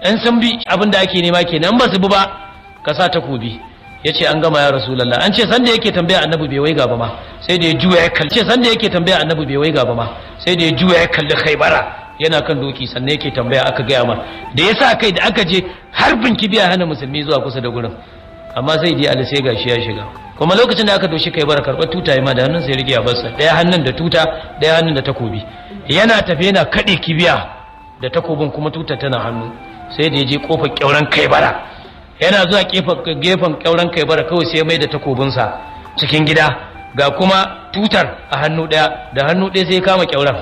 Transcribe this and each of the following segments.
in sun bi abin da ake nema kenan ba su bi ba ka sa takobi ya ce an gama ya rasulallah an ce sanda yake tambaya annabi bai waiga ba ma sai da ya juya ya kalli ce sanda yake tambaya annabi bai waiga ba ma sai da ya juya ya kalli khaibara yana kan doki sannan yake tambaya aka gaya ma da ya sa kai da aka je harbin kibiya hana musulmi zuwa kusa da gurin amma sai dai ali sai gashi ya shiga kuma lokacin da aka doshi kai bara karɓar tuta ma da hannun sai rike a barsa ɗaya hannun da tuta ɗaya hannun da takobi yana tafe yana kaɗe kibiya da takobin kuma tuta tana hannu sai da ya je kofar kyauran kai bara yana zuwa gefen kyauran kai bara kawai sai mai da takobinsa cikin gida ga kuma tutar a hannu ɗaya da hannu ɗaya sai kama kyauran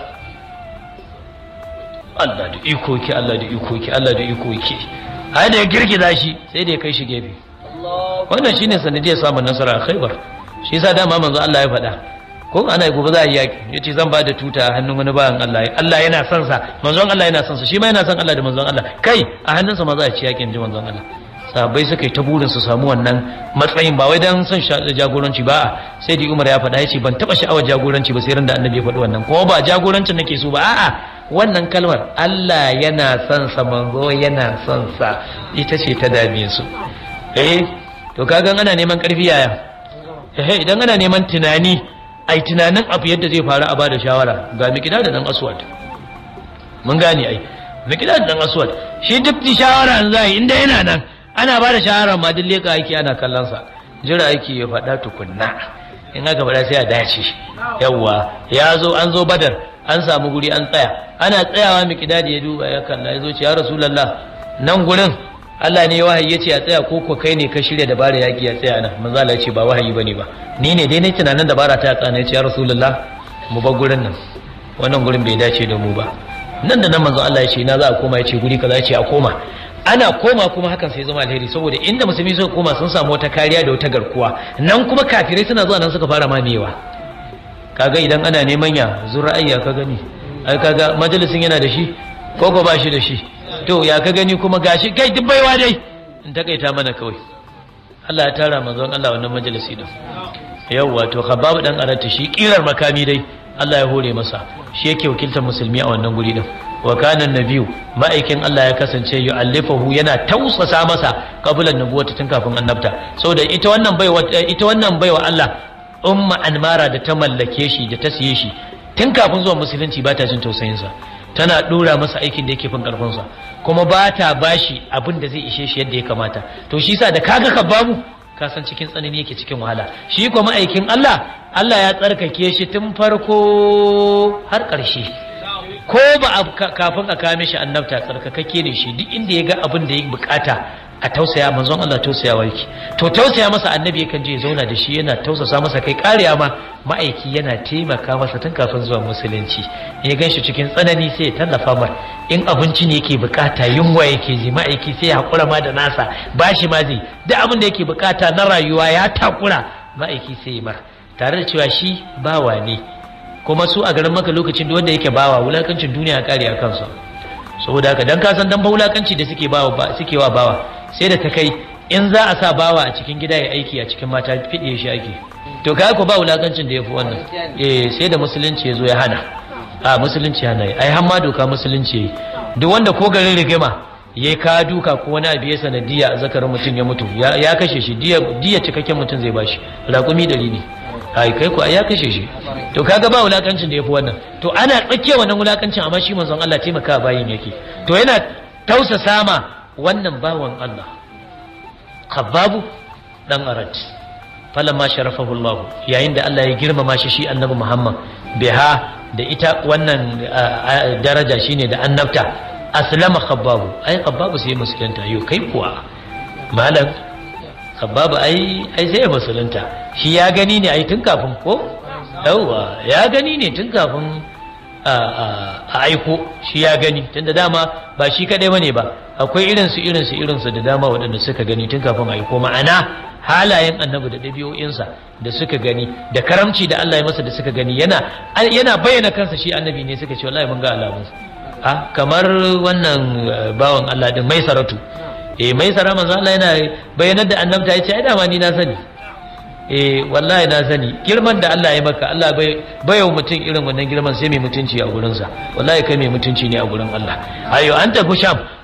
Allah da iko ki Allah da iko ki Allah da iko ki ai da ya girgiza shi sai da ya kai shi gefe wannan shine sanadiyar samun nasara a Khaibar shi yasa dama manzo Allah ya faɗa ko ana gobe za a yi yaki yace zan ba da tuta a hannun wani bayan Allah Allah yana son sa manzon Allah yana son sa shi ma yana son Allah da manzon Allah kai a hannunsa ma za a ci yakin ji manzon Allah sahabbai suka yi ta burin su samu wannan matsayin ba wai dan son jagoranci ba sai di Umar ya faɗa yace ban taba sha'awar jagoranci ba sai ran da Annabi ya faɗi wannan kuma ba jagorancin nake so ba a'a wannan kalmar Allah yana son sa manzo yana son sa ita ce ta dame su eh to kaga ana neman karfi yaya eh idan ana neman tunani ai tunanin abu yadda zai faru a bada shawara ga mikida da dan aswad mun gane ai mikida da dan aswad shi duk shawara an zai inda yana nan ana bada shawara ma duk leka aiki ana kallon sa jira aiki ya faɗa tukunna in aka faɗa sai a dace yawwa ya zo an zo badar an samu guri an tsaya ana tsayawa mikida da ya duba ya kalla ya zo ce ya rasulullah nan gurin Allah ne wahayi ya ce a tsaya ko ko kai ne ka shirya dabara yaƙi ya tsaya nan manzo Allah ya ce ba wahayi bane ba ni ne dai na tunanin dabara ta tsana ya ce ya rasulullah mu bar gurin nan wannan gurin bai dace da mu ba nan da nan manzo Allah ya ce na za a koma ya ce guri kaza ya ce a koma ana koma kuma hakan sai zama alheri saboda inda musulmi suka koma sun samu wata kariya da wata garkuwa nan kuma kafirai suna zuwa nan suka fara mamewa kaga idan ana neman ya zura'ayya ka gani ai kaga majalisin yana da shi ko ko ba shi da shi to ya ka gani kuma gashi kai duk baiwa dai in takaita mana kawai Allah ya tara manzon Allah wannan majalisi din yawwa to khabab dan arata shi kirar makami dai Allah ya hore masa shi yake wakiltar musulmi a wannan guri din wa kana nabiyu ma'aikin Allah ya kasance yu'allifahu yana tausasa masa kabulan nubuwata tun kafin annabta saboda ita wannan baiwa ita wannan baiwa Allah umma anmara da ta mallake shi da ta siye shi tun kafin zuwa musulunci ba ta jin tausayinsa tana dora masa aikin da yake fin karfinsa kuma ba ta bashi abin da zai ishe shi yadda ya kamata to shi sa da kaga ka babu ka san cikin tsanani yake cikin wahala shi kuma aikin Allah Allah ya tsarkake shi tun farko har ƙarshe ko ba kafin a kame shi annabta tsarkakakke ne shi duk inda ya ga abin da ya bukata a tausaya manzon Allah tausayawa yake to tausaya masa annabi yakan je ya zauna da shi yana tausasa masa kai kariya ma ma'aiki yana taimaka masa tun kafin zuwa musulunci ya gan shi cikin tsanani sai ya tallafa mar in abinci ne yake bukata yunwa yake ji ma'aiki sai ya hakura ma da nasa bashi ma zai duk abin da yake bukata na rayuwa ya takura ma'aiki sai ya mar tare da cewa shi bawa ne kuma su a garin maka lokacin da wanda yake bawa wulakancin duniya kare a kansa saboda haka dan kasan dan ba wulakanci da suke bawa suke wa bawa sai da ta kai in za a sa bawa a cikin gida ya aiki a cikin mata fiɗe shi ake to kai ko ba wulakancin da ya fi wannan eh sai da musulunci ya zo ya hana a musulunci hana ai har ma doka musulunci duk wanda ko garin rigima ya ka duka ko wani abu ya sanadiya a zakarin mutum ya mutu ya kashe shi diya cikakken mutum zai bashi raƙumi ɗari ne ai kai ko ya kashe shi to kaga ba wulakancin da ya fi wannan to ana tsakiyar wannan wulakancin amma shi manzon Allah taimaka bayin yake to yana tausasa ma wannan bawan Allah khababu dan arat falamma sharafahu Allah yayin da Allah ya girmama shi shi annabi Muhammad biha da ita wannan daraja shine da annabta aslama khababu ai khababu sai musulunta yo kai kuwa malam khababu ai ai sai musulunta shi ya gani ne ai tun kafin ko yawa ya gani ne tun kafin a aiko shi ya gani tunda dama ba shi kadai bane ba akwai irinsu irinsu irinsu da dama waɗanda suka gani tun kafin aiko ma'ana halayen annabi da ɗabi'o'insa da suka gani da karamci da Allah ya masa da suka gani yana yana bayyana kansa shi annabi ne suka ce wallahi mun ga alamunsa a kamar wannan bawan Allah din mai saratu eh mai sara manzo Allah yana bayyanar da annabta yace ai dama ni na sani eh wallahi na sani girman da Allah ya maka Allah bai bayo mutum irin wannan girman sai mai mutunci a gurin sa wallahi kai mai mutunci ne a gurin Allah ayo an tafi sham